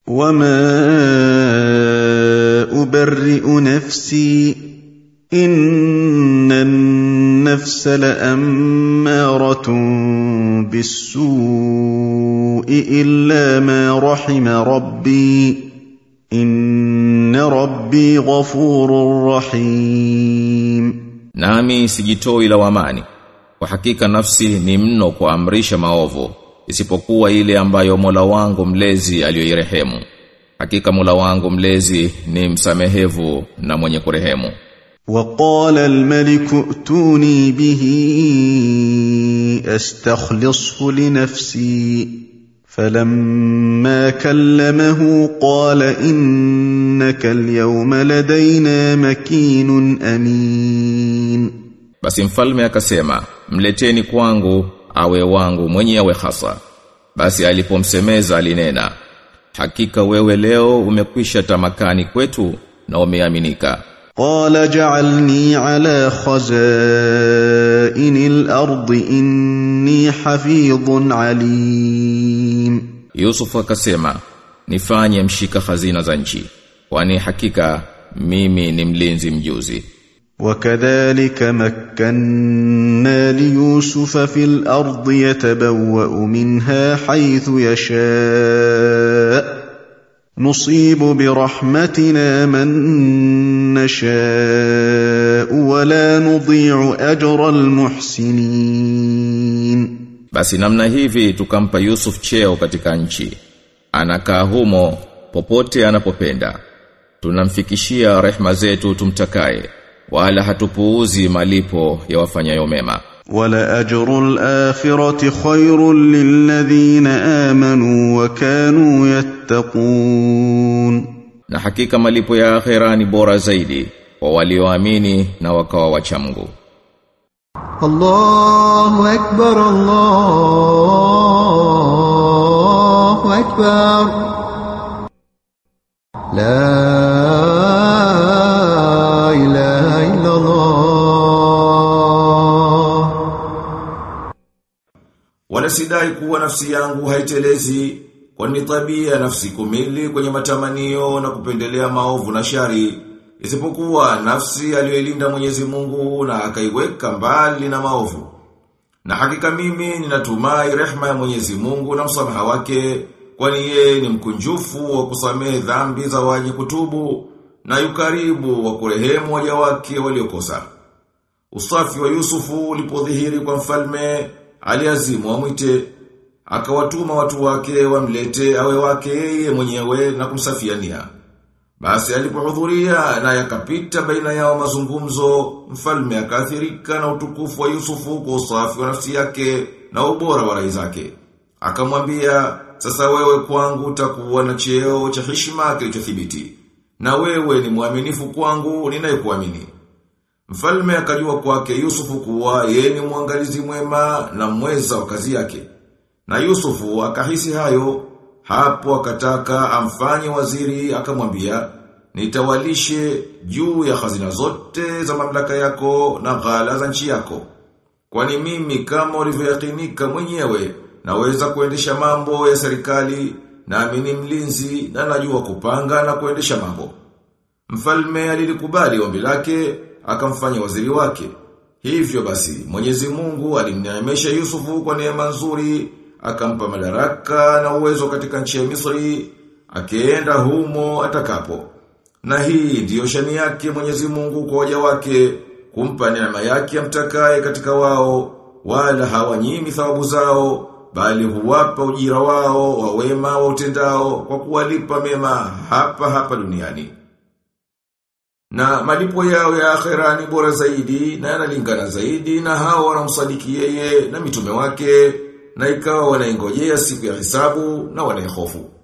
وما أبرئ نفسي إن النفس لأمارة بالسوء إلا ما رحم ربي إن ربي غفور رحيم Nami sijitoi lawamani. Kwa hakika nafsi ni mno kuamrisha maovu, isipokuwa ile ambayo Mola wangu mlezi aliyoirehemu. Hakika Mola wangu mlezi ni msamehevu na mwenye kurehemu. وقال الملك ائتوني به استخلصه لنفسي فلما كلمه قال انك اليوم لدينا مكين امين Basi mfalme akasema, mleteni kwangu awe wangu mwenyewe hasa. Basi alipomsemeza alinena, hakika wewe leo umekwisha tamakani kwetu na umeaminika. قال جعلني على خزائن الارض اني حفيظ عليم Yusuf akasema, nifanye mshika hazina za nchi, kwani hakika mimi ni mlinzi mjuzi. وكذلك مكنا ليوسف في الارض يتبوا منها حيث يشاء نصيب برحمتنا من نشاء ولا نضيع اجر المحسنين Basi namna hivi tukampa Yusuf cheo katika nchi. Anakaa humo popote anapopenda. Tunamfikishia rehma zetu tumtakaye, wala hatupuuzi malipo ya wafanyayo mema. ولأجر الآخرة خير للذين آمنوا وكانوا يتقون Na hakika malipo ya akhera ni bora zaidi kwa walioamini na wakawa wacha Mungu. الله أكبر الله أكبر لا إله إلا الله Wala sidai kuwa nafsi yangu haitelezi kwani tabia ya nafsi kumili kwenye matamanio na kupendelea maovu na shari isipokuwa nafsi aliyoilinda Mwenyezi Mungu na akaiweka mbali na maovu. Na hakika mimi ninatumai rehma ya Mwenyezi Mungu na msamaha wake kwani yeye ni mkunjufu wa kusamehe dhambi za waji kutubu na yukaribu wa kurehemu waja wake waliokosa. Usafi wa Yusufu ulipodhihiri kwa mfalme, aliazimu amwite, akawatuma watu wake wamlete awe wake yeye mwenyewe na kumsafiania. Basi alipohudhuria na yakapita baina yao mazungumzo, mfalme akaathirika na utukufu wa Yusufu kwa usafi wa nafsi yake na ubora wa rai zake. Akamwambia, sasa wewe kwangu utakuwa na cheo cha heshima kilichothibiti. Na wewe ni mwaminifu kwangu ninayekuamini. Mfalme akajua kwake Yusufu kuwa yeye ni mwangalizi mwema na mweza wa kazi yake. Na Yusufu akahisi hayo, hapo akataka amfanye waziri akamwambia, nitawalishe juu ya hazina zote za mamlaka yako na ghala za nchi yako. Kwani mimi kama ulivyoyakinika mwenyewe naweza kuendesha mambo ya serikali nami ni mlinzi na najua kupanga na kuendesha mambo. Mfalme alilikubali ombi lake, akamfanya waziri wake. Hivyo basi, Mwenyezi Mungu alimneemesha Yusufu kwa neema nzuri, akampa madaraka na uwezo katika nchi ya Misri, akienda humo atakapo. Na hii ndiyo shani yake Mwenyezi Mungu kwa waja wake, kumpa neema yake amtakaye katika wao, wala hawanyimi thawabu zao, bali huwapa ujira wao wa wema wa utendao kwa kuwalipa mema hapa hapa duniani. Na malipo yao ya akhera ni bora zaidi na yanalingana zaidi na hao wanamsadiki yeye na mitume wake na ikawa wanaingojea siku ya hisabu na wanaihofu.